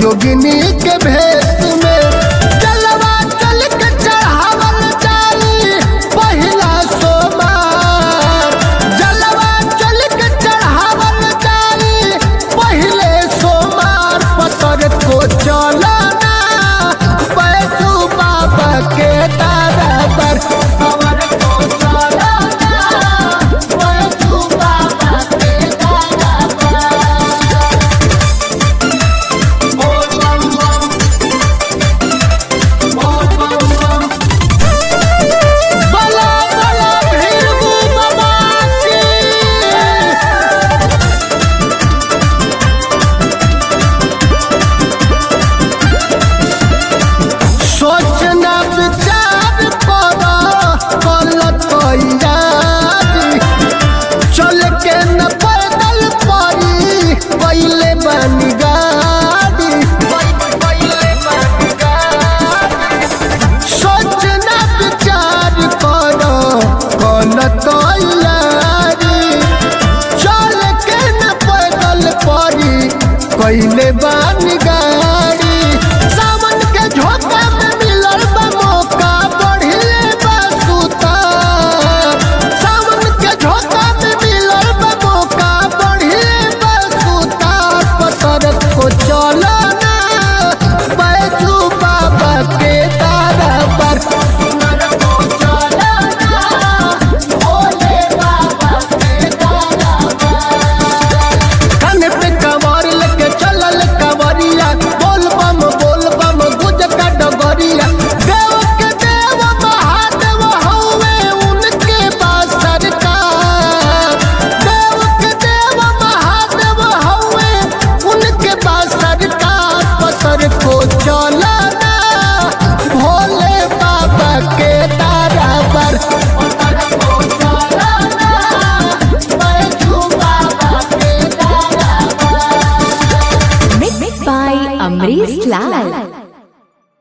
जोगिनी के भेष में जलवा चल के चढ़ावल जाई पहिला सोमार जलवा चल के चढ़ावल जाई पहिले सोमार पतर को चलना बैठू बाबा के दरबार पवर को चलना बैठू बाबा के दरबार बोल बम बम बोल बम बम बला बला भीरू बाबा की सोचना विचार करो गलत यारी चल के न पैदल पड़ी पहले बन गाड़ी सोचना विचार करो गलत यारी चल के न पैदल पड़ी पहले बन गाड़ी सावन के झोंका में मिलल बा मौका बढ़िले बा सुतार सावन के झोंका में मिलल बा मौका बढ़िले बा सुतार पतर को चलना बैजू बाबा के तारा पर सुनर को चलना भोले बाबा के तारा कान पे कवर लेके चलल कवरिया बोल बम बोल बम गुज का डगरिया देव के देव महादेव हौवे उनके पास सरकार देव के देव महादेव हौवे उनके पास सरकार पतर को चलना भोले बाबा के तारा पर पतर को चलना बैठू बाबा के तारा पर Mixed by Amrish Lal.